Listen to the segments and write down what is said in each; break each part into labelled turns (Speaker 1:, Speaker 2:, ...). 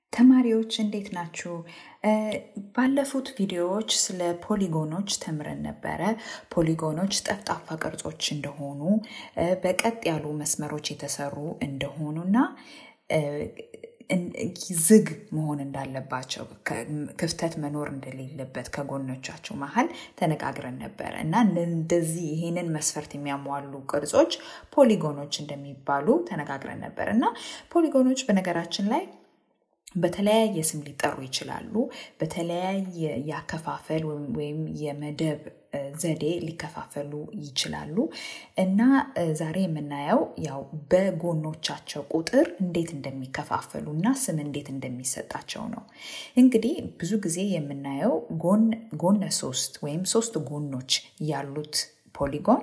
Speaker 1: ተማሪዎች እንዴት ናችሁ? ባለፉት ቪዲዮዎች ስለ ፖሊጎኖች ተምረን ነበረ። ፖሊጎኖች ጠፍጣፋ ቅርጾች እንደሆኑ፣ በቀጥ ያሉ መስመሮች የተሰሩ እንደሆኑና ዝግ መሆን እንዳለባቸው ክፍተት መኖር እንደሌለበት ከጎኖቻቸው መሀል ተነጋግረን ነበረ እና እንደዚህ ይሄንን መስፈርት የሚያሟሉ ቅርጾች ፖሊጎኖች እንደሚባሉ ተነጋግረን ነበር እና ፖሊጎኖች በነገራችን ላይ በተለያየ ስም ሊጠሩ ይችላሉ። በተለያየ ያከፋፈል ወይም የመደብ ዘዴ ሊከፋፈሉ ይችላሉ እና ዛሬ የምናየው ያው በጎኖቻቸው ቁጥር እንዴት እንደሚከፋፈሉ እና ስም እንዴት እንደሚሰጣቸው ነው። እንግዲህ ብዙ ጊዜ የምናየው ጎነ ሶስት ወይም ሶስት ጎኖች ያሉት ፖሊጎን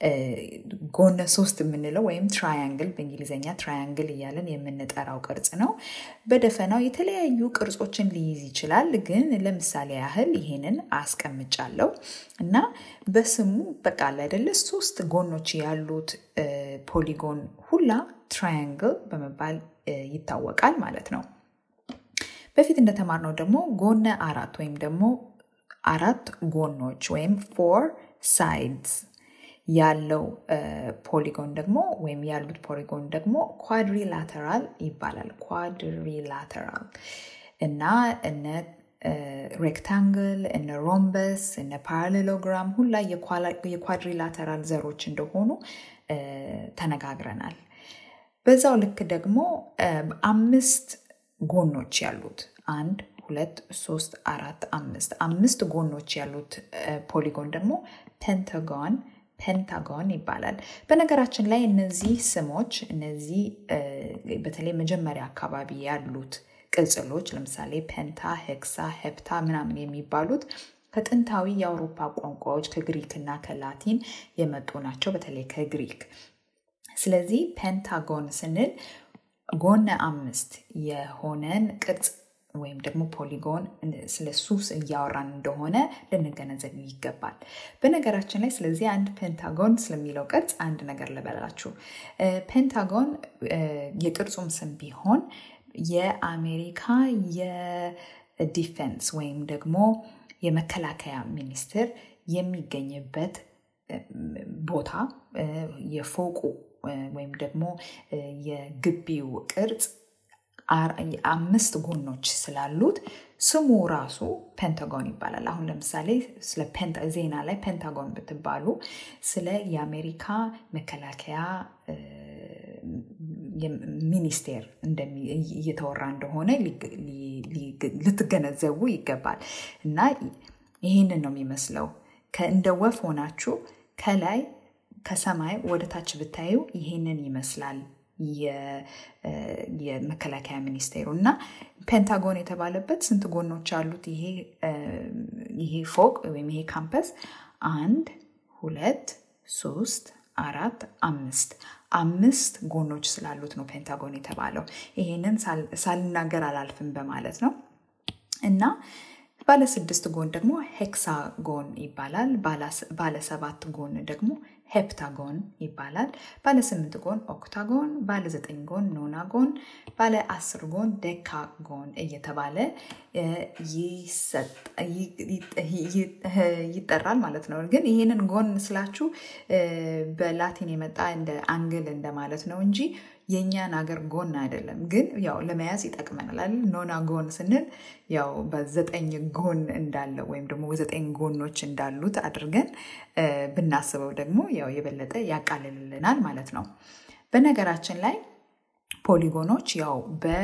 Speaker 1: ጎነ ሶስት የምንለው ወይም ትራያንግል በእንግሊዝኛ ትራያንግል እያለን የምንጠራው ቅርጽ ነው። በደፈናው የተለያዩ ቅርጾችን ሊይዝ ይችላል። ግን ለምሳሌ ያህል ይሄንን አስቀምጫለሁ እና በስሙ በቃ አይደለ ሶስት ጎኖች ያሉት ፖሊጎን ሁላ ትራያንግል በመባል ይታወቃል ማለት ነው። በፊት እንደተማርነው ደግሞ ጎነ አራት ወይም ደግሞ አራት ጎኖች ወይም ፎር ሳይድስ ያለው ፖሊጎን ደግሞ ወይም ያሉት ፖሊጎን ደግሞ ኳድሪላተራል ይባላል። ኳድሪላተራል እና እነ ሬክታንግል እነ ሮምበስ እነ ፓራሌሎግራም ሁላ የኳድሪላተራል ዘሮች እንደሆኑ ተነጋግረናል። በዛው ልክ ደግሞ አምስት ጎኖች ያሉት አንድ ሁለት ሶስት አራት አምስት አምስት ጎኖች ያሉት ፖሊጎን ደግሞ ፔንታጎን ፔንታጎን ይባላል። በነገራችን ላይ እነዚህ ስሞች እነዚህ በተለይ መጀመሪያ አካባቢ ያሉት ቅጽሎች ለምሳሌ ፔንታ፣ ሄክሳ፣ ሄፕታ ምናምን የሚባሉት ከጥንታዊ የአውሮፓ ቋንቋዎች ከግሪክ እና ከላቲን የመጡ ናቸው። በተለይ ከግሪክ። ስለዚህ ፔንታጎን ስንል ጎነ አምስት የሆነን ቅርጽ ወይም ደግሞ ፖሊጎን ስለ እሱ እያወራን እንደሆነ ልንገነዘብ ይገባል። በነገራችን ላይ ስለዚህ አንድ ፔንታጎን ስለሚለው ቅርጽ አንድ ነገር ልበላችሁ። ፔንታጎን የቅርጹም ስም ቢሆን የአሜሪካ የዲፌንስ ወይም ደግሞ የመከላከያ ሚኒስቴር የሚገኝበት ቦታ የፎቁ ወይም ደግሞ የግቢው ቅርጽ አምስት ጎኖች ስላሉት ስሙ ራሱ ፔንታጎን ይባላል። አሁን ለምሳሌ ስለ ዜና ላይ ፔንታጎን ብትባሉ ስለ የአሜሪካ መከላከያ ሚኒስቴር እየተወራ እንደሆነ ልትገነዘቡ ይገባል። እና ይህንን ነው የሚመስለው። እንደ ወፍ ሆናችሁ ከላይ ከሰማይ ወደ ታች ብታዩ ይሄንን ይመስላል የመከላከያ ሚኒስቴሩ እና ፔንታጎን የተባለበት ስንት ጎኖች አሉት ይሄ ፎቅ ወይም ይሄ ካምፐስ? አንድ፣ ሁለት፣ ሶስት፣ አራት፣ አምስት አምስት ጎኖች ስላሉት ነው ፔንታጎን የተባለው። ይሄንን ሳልናገር አላልፍም በማለት ነው እና ባለ ስድስት ጎን ደግሞ ሄክሳጎን ይባላል። ባለ ሰባት ጎን ደግሞ ሄፕታጎን ይባላል። ባለ ስምንት ጎን ኦክታጎን፣ ባለ ዘጠኝ ጎን ኖናጎን፣ ባለ አስር ጎን ዴካጎን እየተባለ ይጠራል ማለት ነው። ግን ይህንን ጎን ስላችሁ በላቲን የመጣ እንደ አንግል እንደማለት ነው እንጂ የእኛን አገር ጎን አይደለም። ግን ያው ለመያዝ ይጠቅመናል። ኖና ጎን ስንል ያው በዘጠኝ ጎን እንዳለው ወይም ደግሞ ዘጠኝ ጎኖች እንዳሉት አድርገን ብናስበው ደግሞ ያው የበለጠ ያቃልልልናል ማለት ነው። በነገራችን ላይ ፖሊጎኖች ያው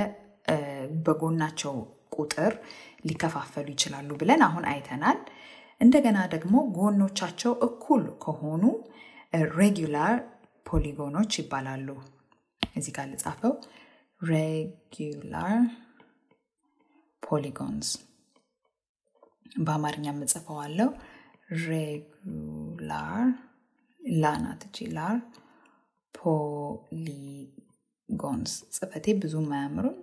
Speaker 1: በጎናቸው ቁጥር ሊከፋፈሉ ይችላሉ ብለን አሁን አይተናል። እንደገና ደግሞ ጎኖቻቸው እኩል ከሆኑ ሬጉላር ፖሊጎኖች ይባላሉ። እዚህ ጋር ልጻፈው። ሬጉላር ፖሊጎንስ በአማርኛ የምጽፈዋለው ሬጉላር ላናት እቺ ላር ፖሊጎንስ ጽፈቴ ብዙም አያምሩም፣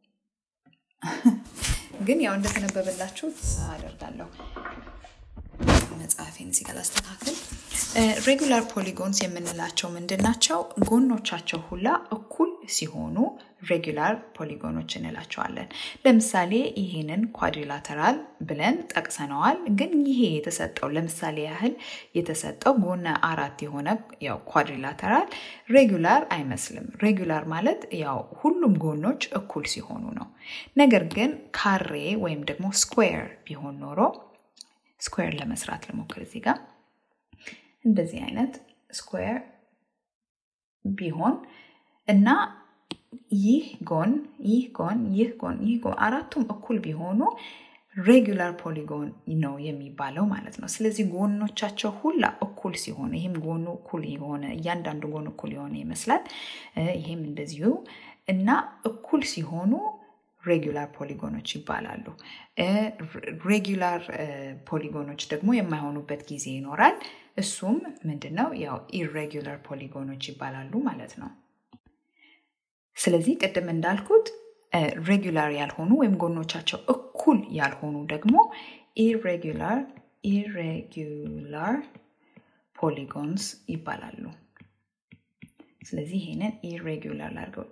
Speaker 1: ግን ያው እንደተነበበላችሁ አደርጋለሁ። መጽሐፌን እዚህ ጋር ላስተካክል። ሬጉላር ፖሊጎንስ የምንላቸው ምንድን ናቸው? ጎኖቻቸው ሁላ እኩል ሲሆኑ ሬጉላር ፖሊጎኖች እንላቸዋለን። ለምሳሌ ይሄንን ኳድሪላተራል ብለን ጠቅሰነዋል። ግን ይሄ የተሰጠው ለምሳሌ ያህል የተሰጠው ጎነ አራት የሆነ ያው ኳድሪላተራል ሬጉላር አይመስልም። ሬጉላር ማለት ያው ሁሉም ጎኖች እኩል ሲሆኑ ነው። ነገር ግን ካሬ ወይም ደግሞ ስኩዌር ቢሆን ኖሮ ስኩዌር ለመስራት ልሞክር እዚህ ጋር እንደዚህ አይነት ስኩዌር ቢሆን እና ይህ ጎን ይህ ጎን ይህ ጎን ይህ ጎን አራቱም እኩል ቢሆኑ ሬጉላር ፖሊጎን ነው የሚባለው ማለት ነው። ስለዚህ ጎኖቻቸው ሁላ እኩል ሲሆኑ ይህም ጎኑ እኩል የሆነ እያንዳንዱ ጎን እኩል የሆነ ይመስላል። ይህም እንደዚሁ እና እኩል ሲሆኑ ሬጉላር ፖሊጎኖች ይባላሉ። ሬጉላር ፖሊጎኖች ደግሞ የማይሆኑበት ጊዜ ይኖራል። እሱም ምንድነው? ያው ኢሬጉላር ፖሊጎኖች ይባላሉ ማለት ነው። ስለዚህ ቅድም እንዳልኩት ሬጉላር ያልሆኑ ወይም ጎኖቻቸው እኩል ያልሆኑ ደግሞ ኢሬጉላር ኢሬጉላር ፖሊጎንስ ይባላሉ። ስለዚህ ይሄንን ኢሬጉላር ላድርገው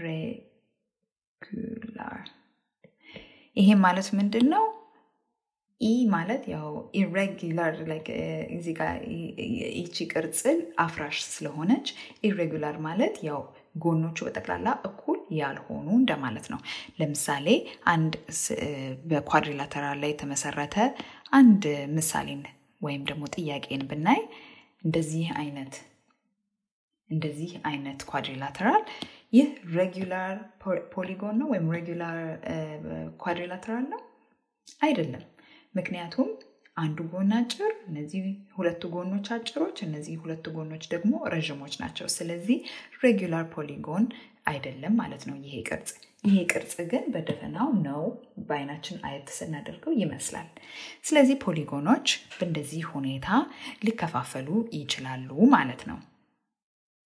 Speaker 1: ኢሬጉላር ይሄ ማለት ምንድን ነው? ኢ ማለት ያው ኢሬጉላር እዚህ ጋር ይቺ ቅርጽል አፍራሽ ስለሆነች ኢሬጉላር ማለት ያው ጎኖቹ በጠቅላላ እኩል ያልሆኑ እንደማለት ነው። ለምሳሌ አንድ በኳድሪላተራል ላይ የተመሰረተ አንድ ምሳሌን ወይም ደግሞ ጥያቄን ብናይ እንደዚህ አይነት እንደዚህ አይነት ኳድሪላተራል ይህ ሬጉላር ፖሊጎን ነው ወይም ሬጉላር ኳድሪላተራል ነው አይደለም። ምክንያቱም አንዱ ጎን አጭር፣ እነዚህ ሁለቱ ጎኖች አጭሮች፣ እነዚህ ሁለቱ ጎኖች ደግሞ ረዥሞች ናቸው። ስለዚህ ሬጉላር ፖሊጎን አይደለም ማለት ነው ይሄ ቅርጽ። ይሄ ቅርጽ ግን በደፈናው ነው በአይናችን አየት ስናደርገው ይመስላል። ስለዚህ ፖሊጎኖች በእንደዚህ ሁኔታ ሊከፋፈሉ ይችላሉ ማለት ነው።